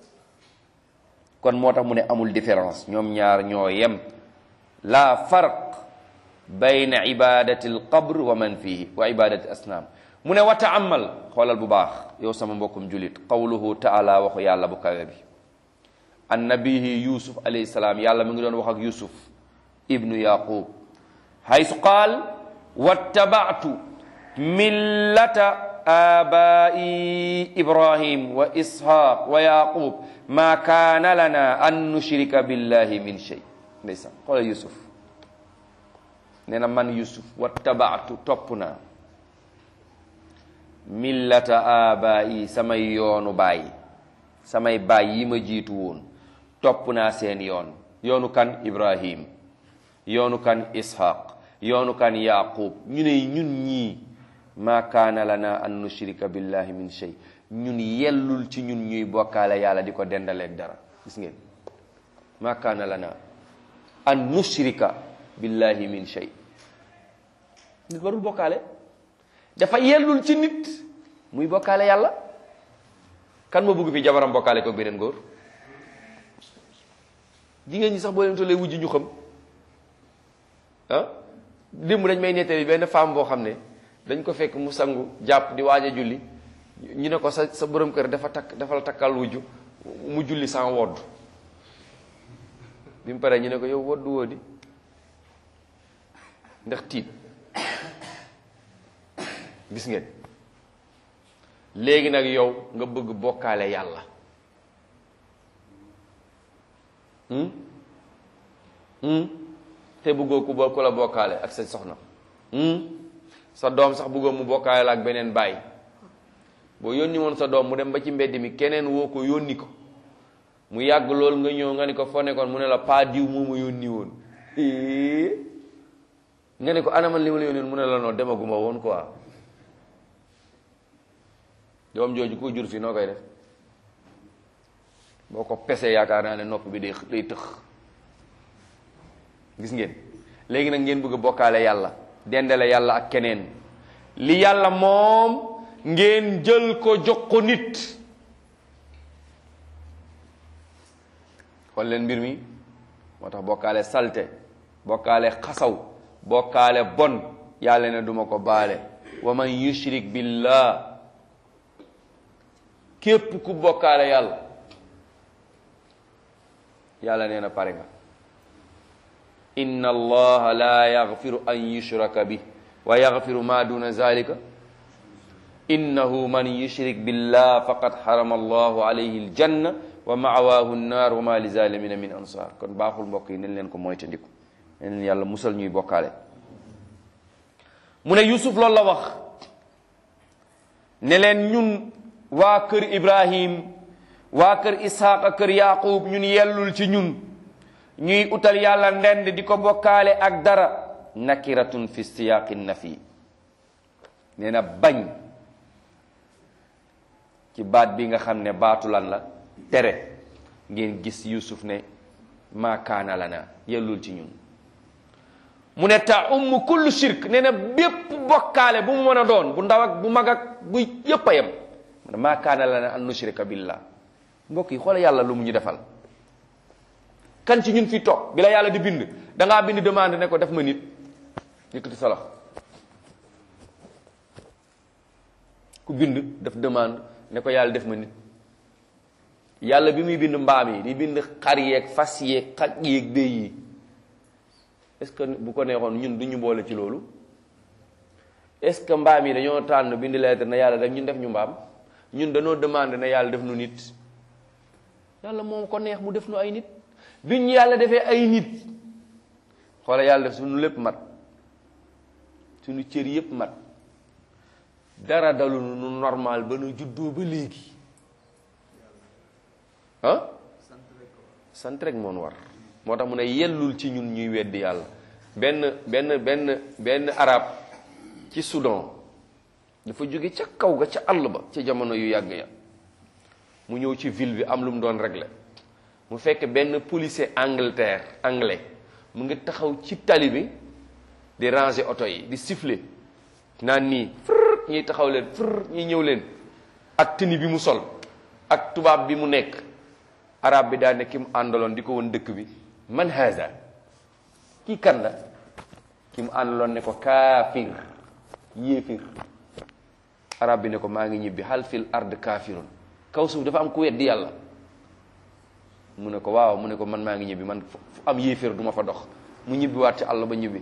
kon moo tax mu ne amul différence ñoom ñaar ñoo yem la farq bayna ibadati alqabr wa man fihi wa ibadati asnaam mu ne wa taamal xoolal bu baax yow sama mbokkum julit qawluhu taala waxu yàlla bu kawe bi an nabihi yusuf alayhi salaam yàlla mu ngi doon wax ak yusuf ibnu yaqub haysu qaal wattabatu millata abai ibrahim wa ishaq wa yaqub ma kaana lana an nushrika billahi min shay ndeysaan xoolal yusuf nee na man yusuf wattabatu topp naa millata abai samay yoonu baay samay baay yi ma jiitu woon topp naa seen yoon yoonu kan ibrahim yoonu kan ishaq yoonu kan yaqub ñu ne ñun ñii ma kaana lana an nushrika billahi min shay ñun yellul ci ñun ñuy bokkaale yàlla di ko dendaleeg dara gis ngeen ma kaana lana an nushrika billahi min shay nit warul bokkaale dafa yellul ci nit muy bokkaale yàlla kan moo bëgg fi jabaram bokkaale ko beneen góor jigéen ñi sax boo leen tollee wujj ñu xam ah démb dañ may nettali benn femme boo xam ne dañ ko fekk mu sangu jàpp di waaj a julli ñu ne ko sa sa borom kër dafa takk dafa la takkal wujju mu julli sans wodd bi mu paree ñu ne ko yow woddu woo di ndax tiit gis ngeen léegi nag yow nga bëgg bokkaale yàlla te bëggoo ku ba ku la bokkaale ak sa soxna sa doom sax bëggoo mu bokkaale la ak beneen baay boo yónni woon sa doom mu dem ba ci mbedd mi keneen woo ko yónni ko mu yàgg lool nga ñëw nga ni ko foo nekkoon mu ne la paa diw moo ma yónni woon nga ne ko anaman li ma la yónni woon mu ne la noo demaguma woon quoi doom jooju ko jur fii noo koy def boo ko pesee yaakaar naa ne nopp bi day day tëx gis ngeen léegi nag ngeen bëgg a bokkaale yàlla dendale yàlla ak keneen li yàlla moom ngeen jël ko jox ko nit xool leen mbir mi moo tax bokkaale salte bokkaale xasaw bokkaale bon yàlla ne duma ko baale wa man yushrik billah képp ku bokkaale yàlla yàlla nee na pare nga inna allaha la yaghfiru an yushraka bi wa yaghfiru ma duna zalika innahu man yushrik billah faqad harama allahu alayhi aljanna wa ma'wahu an-nar wa ma li zalimina min ansar kon baaxul mbokk yi nañ leen ko moytandiku nañ leen yàlla musal ñuy bokkaale mu ne yusuf loolu la wax ne leen ñun waa kër ibrahim waa kër ishaaq kër yaqub ñun yellul ci ñun ñuy utal yàlla ndend di ko bokkaale ak dara nakiratun fi siyaqi nafi nee na bañ ci baat bi nga xam ne baatu lan la tere ngeen gis yusuf ne maa kaana lana yellul ci ñun mu ne ta umm kullu shirk nee na bépp bokkaale bu mu mën a doon bu ndaw ak bu mag ak bu yépp a yem mu ne maa kaana lana an nushrika billah mbokk yi xoole yàlla lu mu ñu defal kan ci ñun fi toog bi la yàlla di bind da ngaa bind demande ne ko def ma nit yëkkati sa loxo ku bind def demande ne ko yàlla def ma nit yàlla bi muy bind mbaam yi di bind xar yeeg fas yeeg xaj yeeg béy yi est-ce que bu ko neexoon ñun du ñu boole ci loolu est-ce que mbaam yi dañoo tànn bind lettre na yàlla def ñun def ñu mbaam ñun dañoo demande ne yàlla def nu nit yàlla moom ko neex mu def nu ay nit bi ñu yàlla defee ay nit xoola yàlla def suñu lépp mat suñu cër yépp mat dara dalu nu normal ba nu juddoo ba léegi ah sant rek moon war moo tax mu ne yellul ci ñun ñuy weddi yàlla benn benn benn benn arab ci Soudan dafa jóge ca kaw ga ca àll ba ca jamono yu yàgg ya mu ñëw ci ville bi am lu mu doon régler mu fekk benn policier Angleterre anglais mu ngi taxaw ci tali bi di ranger oto yi di siffler naan nii frr ñiy taxaw leen frr ñiy ñëw leen ak tenue bi mu sol ak tubaab bi mu nekk arab bi daa ne ki mu àndaloon di ko woon dëkk bi man haza kii kan la ki mu àndaloon ne ko kaafir yéefir arab bi ne ko maa ngi ñibbi hal fil ard kaafirun kaw suuf dafa am ku weddi yàlla mu ne ko waaw mu ne ko man maa ngi ñibbi man fu am yéefir du ma fa dox mu ñibbi waat ci àll ba ñibbi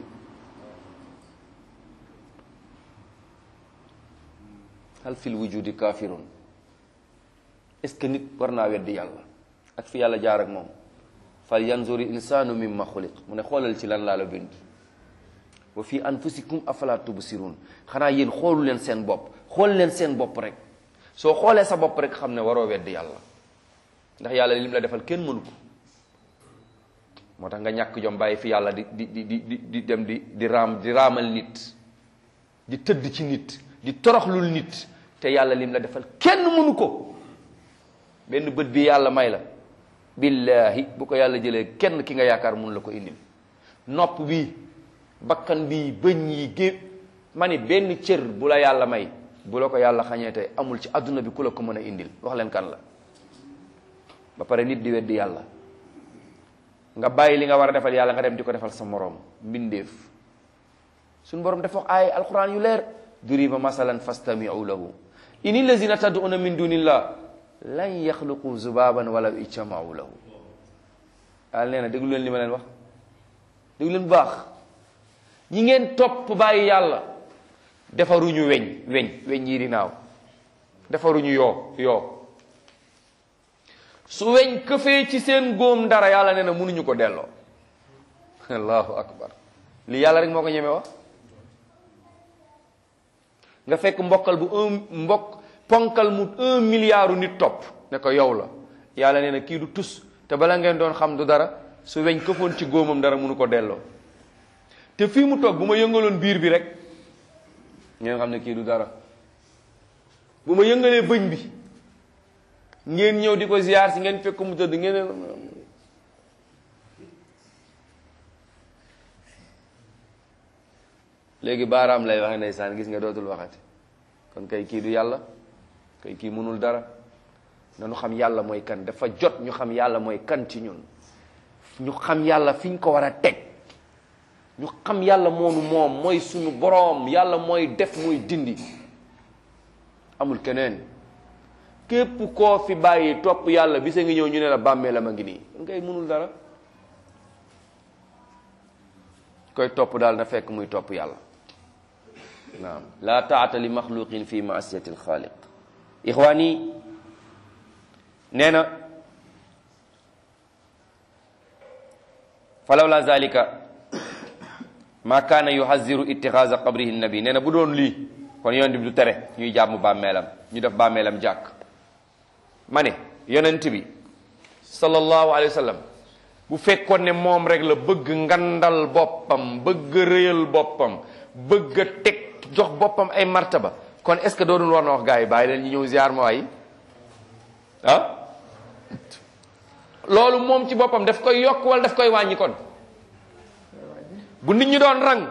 hal fil wujudi kaafirun est ce que nit war naa weddi yàlla ak fi yàlla jaar ak moom fal yanzuri insanu mimma xuliq mu ne xoolal ci lan laa la bind wa fi anfusikum afala tubsirun xanaa yéen xoolu leen seen bopp xool leen seen bopp rek soo xoolee sa bopp rek xam ne waroo weddi yàlla ndax yàlla lim la defal kenn mënu ko moo tax nga ñàkk jom bàyyi fi yàlla di di di di di dem di di raam di raamal nit di tëdd ci nit di toroxlul nit te yàlla lim la defal kenn mënu ko benn bët bi yàlla may la billahi bu ko yàlla jëlee kenn ki nga yaakaar mun la ko indil nopp bi bakkan bi bëñ yi gé ma ni benn cër bu la yàlla may bu la ko yàlla xañee tey amul ci adduna bi ku la ko mën a indil wax leen kan la ba pare nit di weddi yàlla nga bàyyi li nga war a defal yàlla nga dem di ko defal sa moroom mbindeef suñu borom dafa wax ay alquran yu leer duriba masalan fastamiu lahu ini lazina tad'una min dunillah lan yaxluqu zubaban wala ijtamau lahu yàlla nee na déglu leen li ma leen wax déglu leen bu baax ñi ngeen topp bàyyi yàlla defaruñu weñ weñ weñ yi di naaw defaruñu yoo yoo su weñ këfee ci seen góom dara yàlla nee na mënuñu ko delloo allahu akbar lii yàlla rek moo ko ñeme wax nga fekk mbokkal bu un mbokk ponkal mu un milliard nit topp ne ko yow la yàlla nee na kii du tus te bala ngeen doon xam du dara su weñ këfoon ci góomam dara mënu ko delloo te fii mu toog bu ma yëngaloon biir bi rek ngeen xam ne kii du dara bu ma yëngalee bëñ bi ngeen ñëw di ko ziar si ngeen fekk mu tëdd ngeen léegi baaraam lay waxe ndeysaan gis nga dootul waxati kon kay kii du yàlla kay kii mënul dara nanu xam yàlla mooy kan dafa jot ñu xam yàlla mooy kan ci ñun ñu xam yàlla fi ñu ko war a teg ñu xam yàlla moonu moom mooy sunu boroom yàlla mooy def mooy dindi amul keneen képp koo fi bàyyi topp yàlla bisa ngi ñëw ñu ne la bàmmeelam a ngi nii kon kay mënul dara koy topp daal na fekk muy topp yàlla naam laa taata li maxluqin fi maasiyati alxaaliq ixwaani nee na falaw la zalika ma kaana yuhaziru itixaasa qabrihi nabi nee na bu doon lii kon yonent bi du tere ñuy jàmm bàmmeelam ñu def bàmmeelam jàkk ma ne yonent bi sallallahu alayhi wa sallam bu fekkoon ne moom rek la bëgg ngandal boppam bëgg rëyal boppam bëgg a teg jox boppam ay martaba kon est ce que doonul war na wax gars yi bàyyi leen ñu ñëw ziar ma waay ah loolu moom ci boppam daf koy yokk wala daf koy wàññi kon bu nit ñi doon rang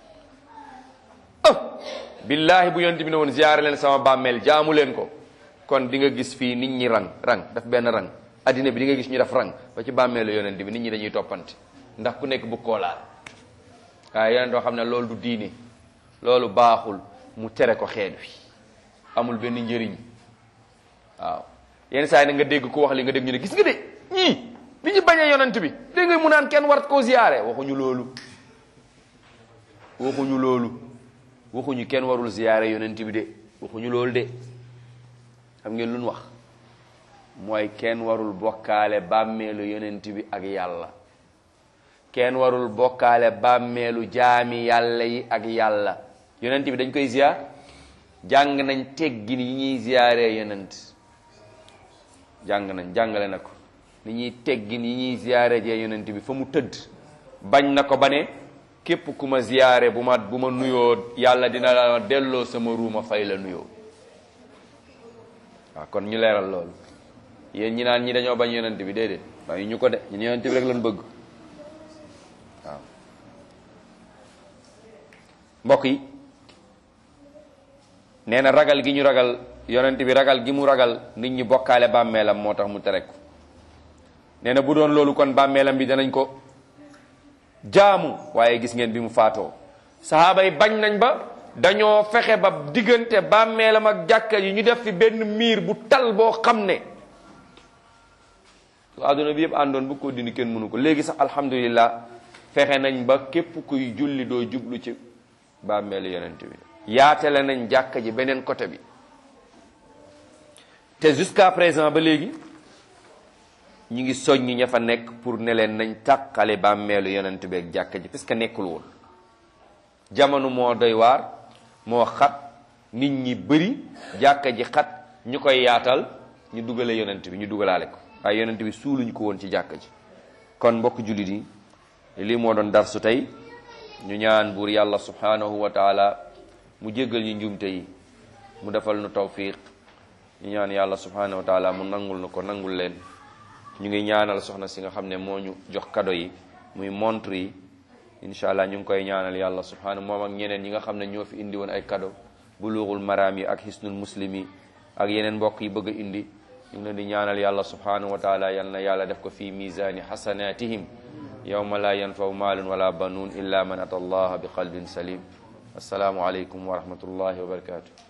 ah billahi bu yonent bi ne woon ziar leen sama bàmmeel jaamu leen ko kon di nga gis fii nit ñi rang rang daf benn rang addina bi di nga gis ñu def rang ba ci bàmmeelu yonent bi nit ñi dañuy toppante ndax ku nekk bu koolaal waaye yonent doo xam ne loolu du diine loolu baaxul mu tere ko xeet wi amul benn njëriñ waaw yenn saa yi na nga dégg ku wax li nga dégg ñu ne gis nga de ñii bi ñu bañee yonent bi dégg nga mu naan kenn war koo ziyaare waxuñu loolu waxuñu loolu waxuñu kenn warul ziyaare yonent bi de waxuñu loolu de xam ngeen lu ñu wax mooy kenn warul bokkaale bàmmeelu yonent bi ak yàlla kenn warul bokkaale bàmmeelu jaami yàlla yi ak yàlla yonent bi dañ koy ziyaar jàng nañ teggin yi ñuy ziyaaree yonent jàng nañ jàngale na ko ni ñuy teggin yi ñuy ziyaare jee yonent bi fa mu tëdd bañ na ko ba ne képp ku ma ziyaare bu ma bu ma nuyoo yàlla dina la delloo sama ruuma fay la nuyoo waaw kon ñu leeral loolu yéen ñi naan ñi dañoo bañ yonent bi déedéet waaye ñu ko de ñun yonent bi rek lañ bëgg waaw mbokk yi nee na ragal gi ñu ragal yonent bi ragal gi mu ragal nit ñi bokkaale bàmmeelam moo tax mu tere ko nee na bu doon loolu kon bàmmeelam bi danañ ko jaamu waaye gis ngeen bi mu faatoo sahaaba yi bañ nañ ba dañoo fexe ba diggante bàmmeelam ak jàkka yi ñu def fi benn miir bu tal boo xam ne su àdduna bi yëpp àndoon bu ko dindi kenn mënu ko léegi sax alhamdulillah fexe nañ ba képp kuy julli doo jublu ci bàmmeelu yonent bi yaatale nañ jàkka ji beneen côté bi te jusqu'à présent ba léegi ñu ngi soññi ña fa nekk pour ne leen nañ tàqale bàmmeelu yonent bi ak jàkka ji parce que nekkul woon jamono moo doy waar moo xat nit ñi bëri jàkka ji xat ñu koy yaatal ñu dugale yonent bi ñu dugalaale ko waaye yonent bi suuluñ ko woon ci jàkka ji kon mbokk jullit yi lii moo doon darsu tey ñu ñaan buur yàlla subhanahu wa taala mu jéggal ñu njuumte yi mu defal nu tawfiq ñu ñaan yàlla subhanahu wa taala mu nangul nu ko nangul leen ñu ngi ñaanal soxna si nga xam ne moo ñu jox kado yi muy montre yi incha allah ñu ngi koy ñaanal yàlla subhanahu moom ak ñeneen ñi nga xam ne ñoo fi indi woon ay kado bulughul maraam yi ak hisnul muslim yi ak yeneen mbokk yi bëgg a indi ñu ngi leen di ñaanal yàlla subhanahu wa taala yal na yàlla def ko fi misani hasanatihim yawma la yanfaw maalun wala banuun illa man ata allaha bi qalbin salim assalaamu aleykum wa rahmatullahi wa barakatuh